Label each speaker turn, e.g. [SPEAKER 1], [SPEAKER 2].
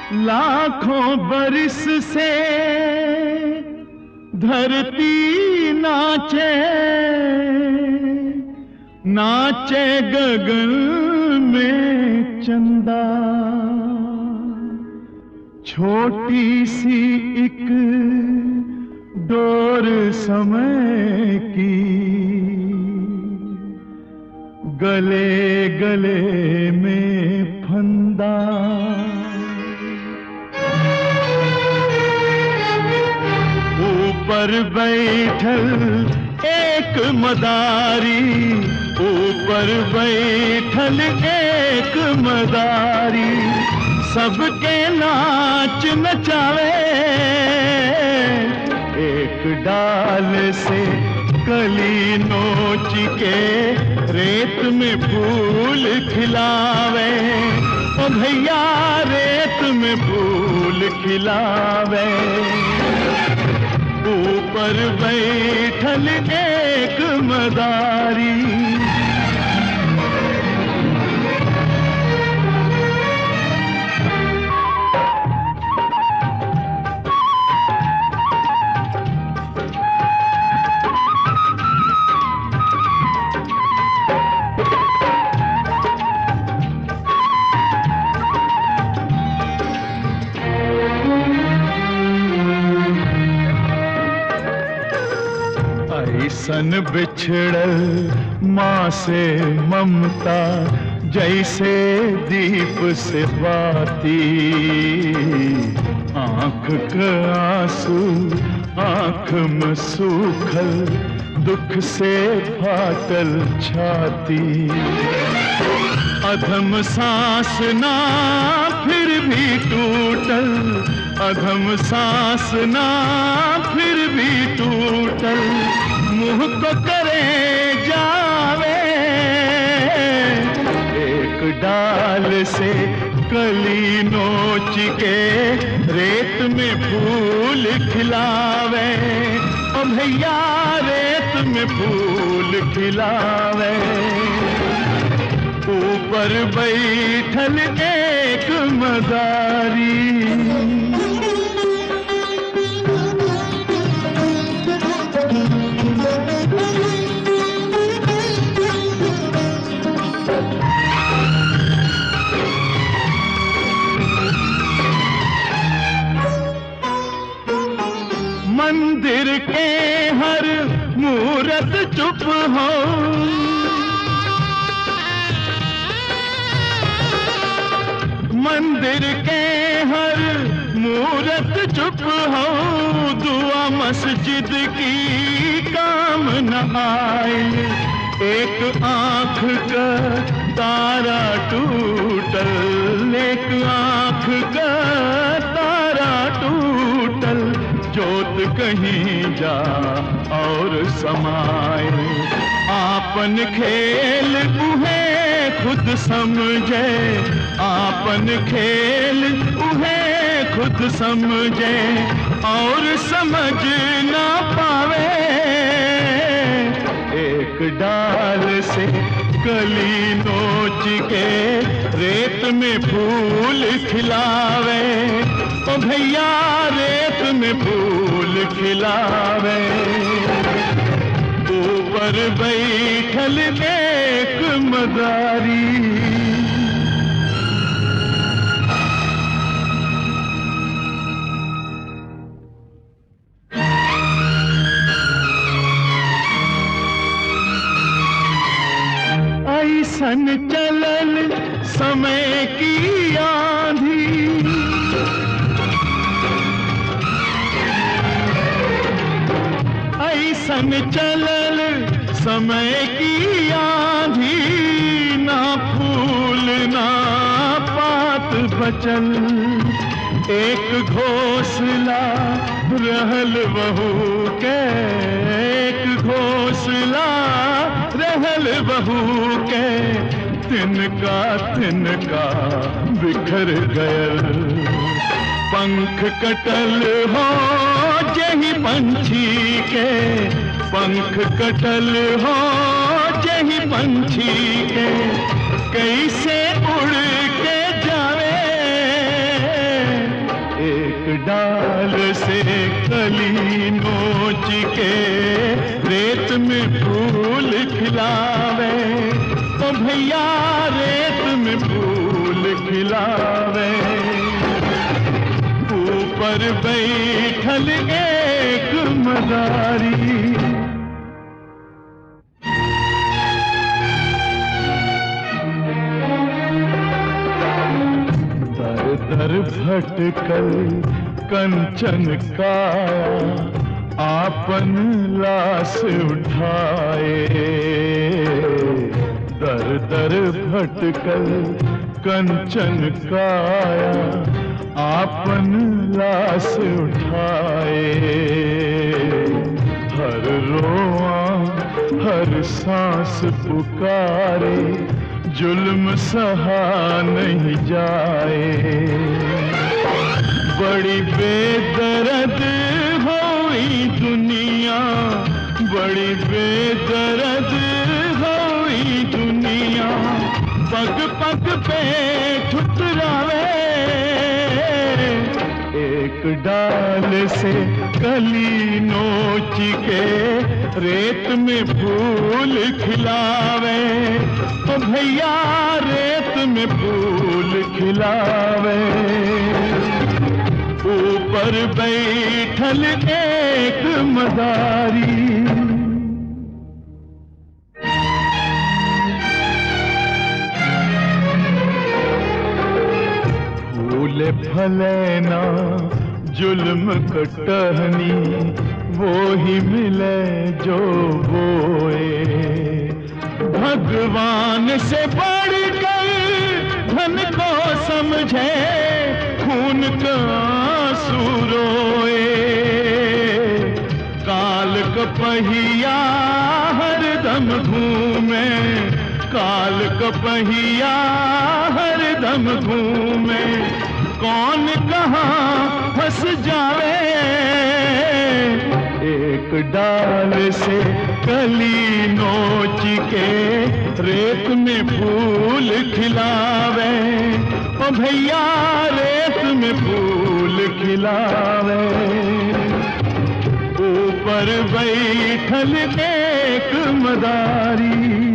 [SPEAKER 1] लाखों बरिस से धरती नाचे नाचे गगन में चंदा छोटी सी एक डोर समय की गले गले में फंदा ऊपर बैठल एक मदारी ऊपर बैठल एक मदारी सबके नाच नचावे एक डाल से कली नोच के रेत में फूल खिलावे ओ भैया रेत में फूल खिलावे ऊपर बैठल एक मदारी ऐसन बिछड़ल माँ से ममता जैसे दीप से बाती आंख का आंसू आंख में सूखल दुख से फाटल छाती अधम सांस ना फिर भी टूटल अधम सांस ना फिर भी टूटल मुंह को करे जावे एक डाल से कली नोच के रेत में फूल खिलावे ओ भैया रेत में फूल खिलावे ऊपर बैठल एक मदारी मंदिर के हर मूरत चुप हो मंदिर के हर मूरत चुप हो दुआ मस्जिद की काम न आए एक आंख का तारा टूटल एक आंख का तारा टूटल जोत कहीं जा और समाए आपन खेल उहे खुद समझे आपन खेल उहे खुद समझे और समझ ना पावे एक डाल से कली नोच के रेत में फूल खिलावे ओ भैया रेत में फूल खिलावे ऊपर बैठल एक मदारी ऐसन चलल समय की आंधी ऐसन चलल समय की आंधी ना फूल ना पात बचल एक घोसला रहल बहू के एक घोसला रहल बहू के तिनका तिनका बिखर गयल पंख कटल हो जही पंछी के पंख कटल हो जही पंछी के कैसे उड़ के जावे खिलावे ओ भैया रेत में फूल खिलावे ऊपर बैठल एक मदारी दर दर भटकल कंचन काया आपन लाश उठाए दर दर भटकल कंचन काया आपन लाश उठाए हर रोआ हर सांस पुकारे जुल्म सहा नहीं जाए बड़ी बेदर्द होई दुनिया बड़ी बेदर्द होई दुनिया पग पग पे ठुकरावे एक डाल से कली नोच के रेत में फूल खिलावे तो भैया रेत में फूल खिलावे ऊपर बैठल एक मदारी फूल फलेना जुल्म कटहनी वो ही मिले जो बोए भगवान से बढ़कर धन को समझे खून का आंसू रोए काल का पहिया हर दम घूमे काल का पहिया हर दम घूमे कौन कहाँ फंस जावे एक डाल से कली नोच के रेत में फूल खिलावे ओ भैया रेत में फूल खिलावे ऊपर बैठल एक मदारी